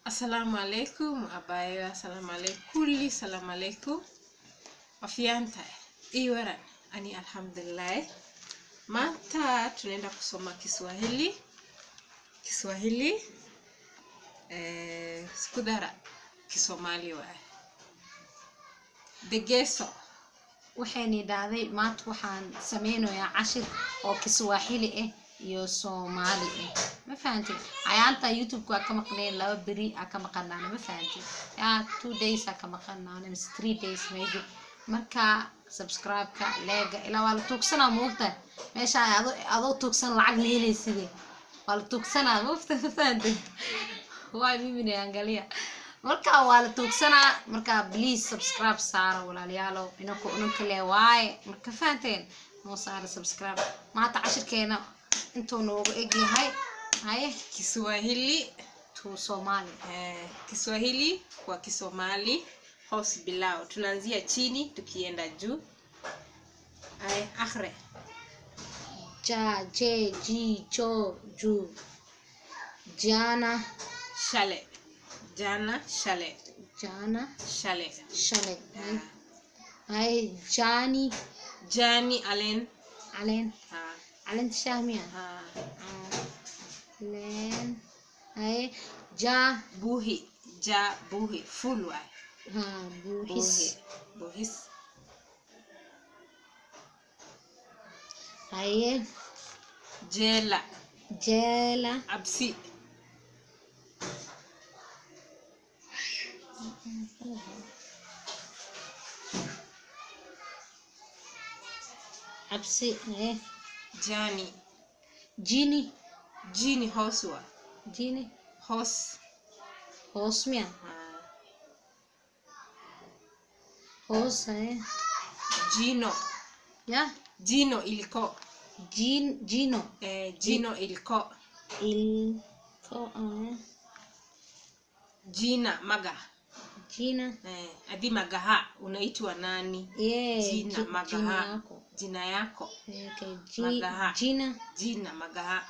Assalamu alaikum abayo assalamu alaikum kulli salamu alaikum wafianta hii waran ani alhamdulillah mata tunaenda kusoma Kiswahili Kiswahili eh, skudara Kisomali waay degeso waxayna dhahday maanta waxaan sameynayaa cashir oo kiswaaxili ah iyo soomaali ah ma fahantin ayaanta youtube-ka waa ka maqneen laba beri aa ka maqanaana ma fahantin ya two days aa ka maqanaana mise three days maybe marka subscribe-ka leega ilaa waa la tuugsanaa moogta meesha ado adoo tuugsan lacag la helayside waa la tuugsanaa moogta ma fahantin waa mimi naangalia marka waa la tuugsanaa marka please subscribe saara walaalayaalow inanku inanka le waaye marka fahanteen noo saara subscribe maanta cashirkeena intuu noogu egyahay haye Kiswahili tu soomaali eh, Kiswahili kwa Kisomali hoos bilao tunaanzia chini tukienda juu ay akhre ja je ji jo ju jana shale jana shale jana shale shalay haye haye jani jani alen caleen ha, caleenta shahmiya ha. leen haye ja buhi ja buhi full waay ha buuxis buhi buhis haye jela jeela absi cabsi haye jani jini jini hoos wa jini hoos hoos miya ha. hoos haye jino ya jino ilko jin jino eh, jino ilko ilko haye jina maga jina eh, adi magaha unaitwa nani ye jina ji- magaha jina yako jina yako okay ji Magaha. jina jina magaha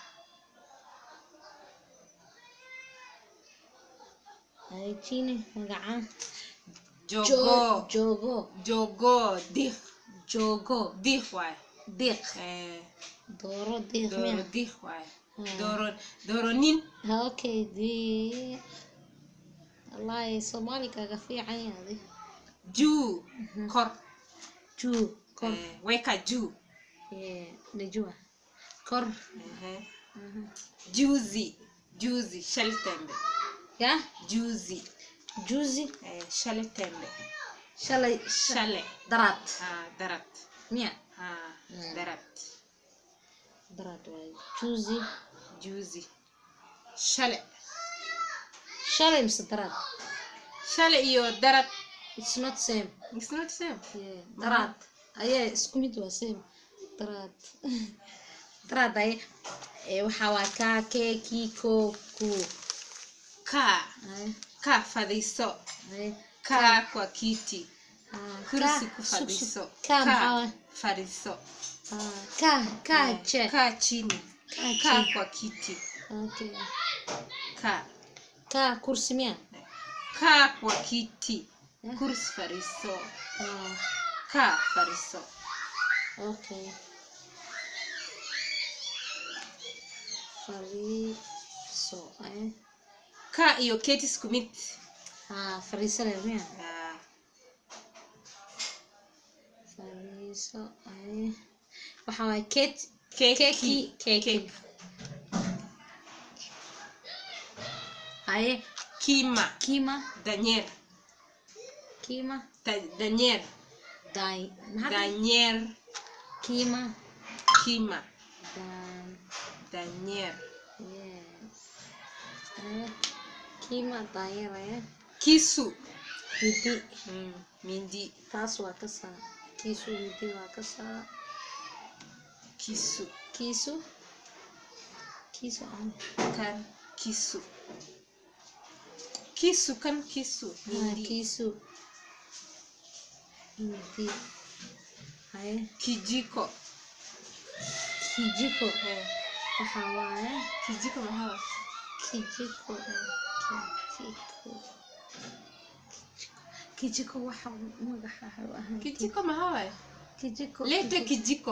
haye jini magaca jogo jogo jogo dih jogo dih waay diq eh, dooro diq doro miya dih waay Hmm. doro doro nin okay di wallahi soomaali kaga fiican yaadi juu kor juu kor eh, weka juu Yeah, najua kor Ehe. juzi juzi shali tembe ya juzi juzi eh, shale tembe shalay shale darat ah, darat miya ah, Mm. darat darat waay juzi juzi shale shalay mise darat shale iyo darat it's not same it's not same yeah darat ayaa isku mid waa same darat darat ay ee waxaa waa kaa kee kii koo ku kaa ay kaa fadhiiso ay kaa kwa kiti ah, kursi kaa- ku sug- sug- fadhiiso kaa maxaa waay? fadhiiso Ah, kaa kaa Eh, je kaa chini kaa kaa je kwa kiti okay kaa kaa kursi miya kaa kwa kiti Eh. kursi fadhiiso ah kaa fadhiiso okay fariiso eh kaa iyo keti isku mid ah fariiso le miya Ah, fariiso eh waxa waay ket keki keki keki keki haye kima kima danyer kima Da- danyer dai maxaa danyer kima kima dan danyer yes eh kima danyar eh kisu midi mm, mindi taas waa ka saa kiisu midi waa ka saa kisu kiisu kiisu aan kan kisu kisu kan kisu ah, mindi kiisu midi haye kijiko kijiko eh, waxa waaye kijiko maxaa kijiko kijiko kijiko waxa magaxa u ahaan kijiko maxaa waaye kijiko lete kijiko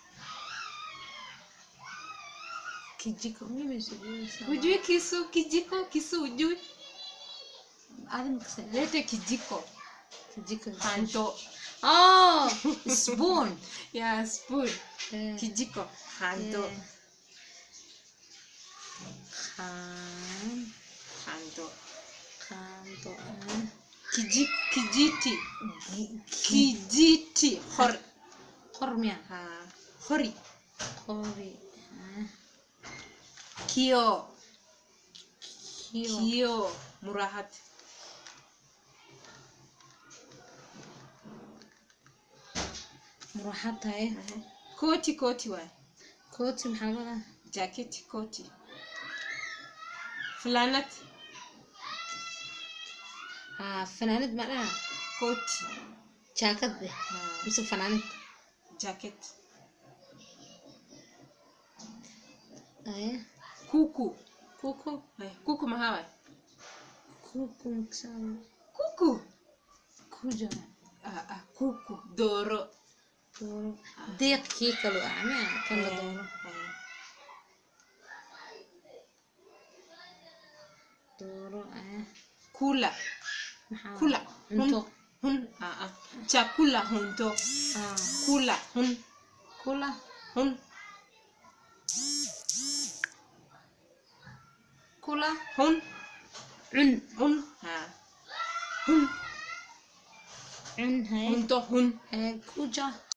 kijiko mimi sijui sana. hujui kisu kijiko kisu hujui Adin kasa lete kijiko kijiko hanto oh spoon ya spoon Eh, kijiko hanto eh. khan hanto khanto ah. Kiji, kijiti Gi- kijiti hor qormya ha hori qori ah. kio kiyo kio murahat muraxad tahay koti koti waay kooti maxaa wada jaketi koti flanat ah fanaanad ma dhaha koti jaakad eh ha, mise fanaanad jacket aya kuku kuku Ay, kuku maxaa waay kuku maksaa kuku kuja ah, ah, kuku dooro dooro deeq kii kalu ah miya kan la Eh, dooro eh. dooro ah kula maxaa kula cunto hun ah, ah. chakula hunto ah kula hun kula hun kula hun cun hun ha hun cun haye hunto hun Eh, kuja